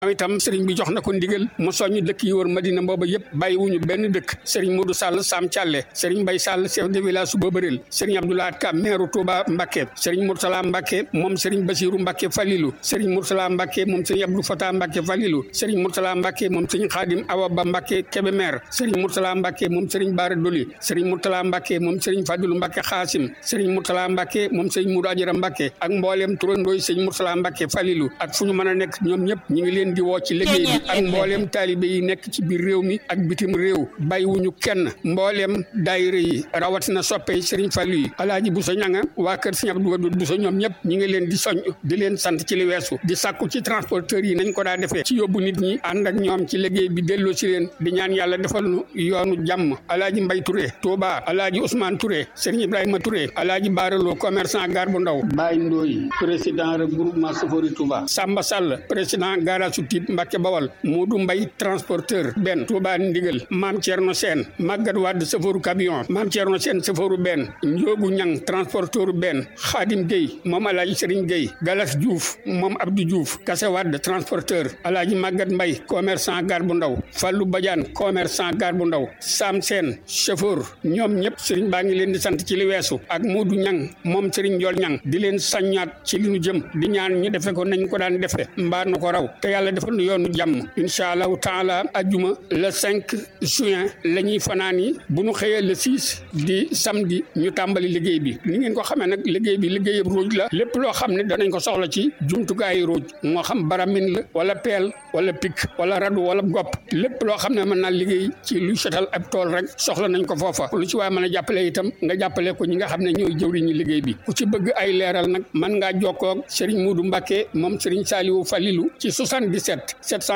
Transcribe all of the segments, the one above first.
itam sëriñ bi jox na ko ndigal mu soññ dëkk yi wër Madina booba yëpp bàyyiwuñu benn dëkk sëriñ Modou Sall Sam Thialé sëriñ Mbaye Sall chef de village su Bobareel sëriñ Abdoulaye Ka maire Touba Mbacké sëriñ Mourtala Mbacké moom sëriñ Bassirou Mbacké Falilou sëriñ Mourtala Mbacké moom sëriñ Abdou Fatah Mbacké Falilou sëriñ Mourtala Mbacké moom sëriñ Khadim Awa Ba Mbacké Kébémer sëriñ Mourtala Mbacké moom sëriñ Bara Doli sëriñ Mourtala Mbacké moom sëriñ Fadilou Mbacké Khassim sëriñ Mourtala Mbacké moom sëriñ Moudou Adjara Mbacké ak mbooleem turandooy sëriñ Mourtala Mbacké Falilou ak fu ñu mën a nekk ñoom ñëpp ñi ngi leen di woo ci liggéey bi ak mbooleem taalibe yi nekk ci biir réew mi ak bitim réew bàyyiwuñu kenn mbooleem daayira yi rawatina soppe yi sëriñ Fallu yi alaaji Bousso ñanga waa kër sëriñ Abdou Wadud Bousso ñoom ñëpp ñi ngi leen di soñ di leen sant ci li weesu di sàkku ci transporteurs yi nañ ko daa defee ci yóbbu nit ñi ànd ak ñoom ci liggéey bi delloo si leen di ñaan yàlla defal nu yoonu jàmm alaaji Mbay Touré Touba alaaji Ousmane Touré sëriñ Ibrahima Touré alaaji Baaraloo commerçant gar bu ndaw Baye Ndoy président regroupement Sofori Touba Samba Sall président garage su Tiib Mbàkke Bawal Modou Mbay transporteur benn Touba Ndigal Maam Thierno Sène Maguette Wade chauffeur camion Maam Thierno Sène chauffeur benn Njoogu Ñang transporteur benn Khadim Gueye moom Alaaji Serigne Gueye Galas Diouf moom Abdou Diouf Kase Wade transporteur Alaaji Maguette Mbay commerçant gar bu ndaw Fallou Badiane commerçant gar bu ndaw Sam Sène chauffeur ñoom ñëpp Serigne baa ngi leen di sant ci li weesu ak Modou Ñang moom Serigne Ndiol Ñang di leen saññaat ci li ñu jëm di ñaan ñu defe ko nañ ko daan defe mbaa nu ko raw te yàlla defal nu yoonu jàmm incha allahu taala ajjuma le 5 juin la ñuy fanaan yi bu ñu xëyee le 6 di samedi ñu tàmbali liggéey bi ni ngeen ko xamee nag liggéey bi liggéeyab ruuj la lépp loo xam ne danañ ko soxla ci jumtukaayu ruuj moo xam baramin la wala peel wala pik wala radu wala gopp lépp loo xam ne mën naa liggéey ci luy setal ab tool rek soxla nañ ko foofa lu ci waaye mën a jàppale itam nga jàppale ko ñi nga xam ne ñooy jëwriñu liggéey bi ku ci bëgg ay leeral nag mën ngaa jokkoo ak Serigne Moudou Mbacké moom Serigne Saliou Falilou ci 77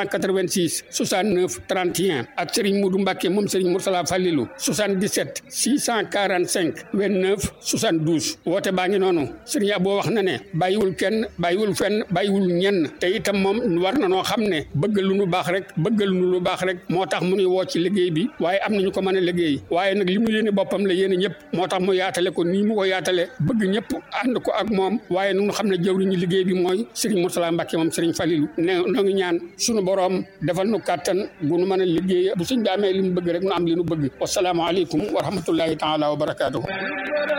786 69 31 ak Serigne Moudou Mbacké moom Serigne Mourtala Falilou 77 645 29 72 woote baa ngi noonu Serigne Abo wax na ne bàyyiwul kenn bàyyiwul fenn bàyyiwul ñenn te itam moom war na noo xam ne bëgg lu nu baax rek bëgg lu nu lu baax rek moo tax mu nuy woo ci liggéey bi waaye am nañu ko mën a liggéey waaye nag li mu yéene boppam la yéene ñëpp moo tax mu yaatale ko nii mu ko yaatale bëgg ñëpp ànd ko ak moom waaye nu xam ne jëwriñu liggéey bi mooy Serigne Mourtala Mbacké moom Serigne Falilou ne noo ngi ñaan sunu boroom defal nu kàttan bu nu mën a liggéey bu suñ daamee li mu bëgg rek nu am li nu bëgg wasalaamaaleykum wa rahmatullahi taala wa barakaatuhu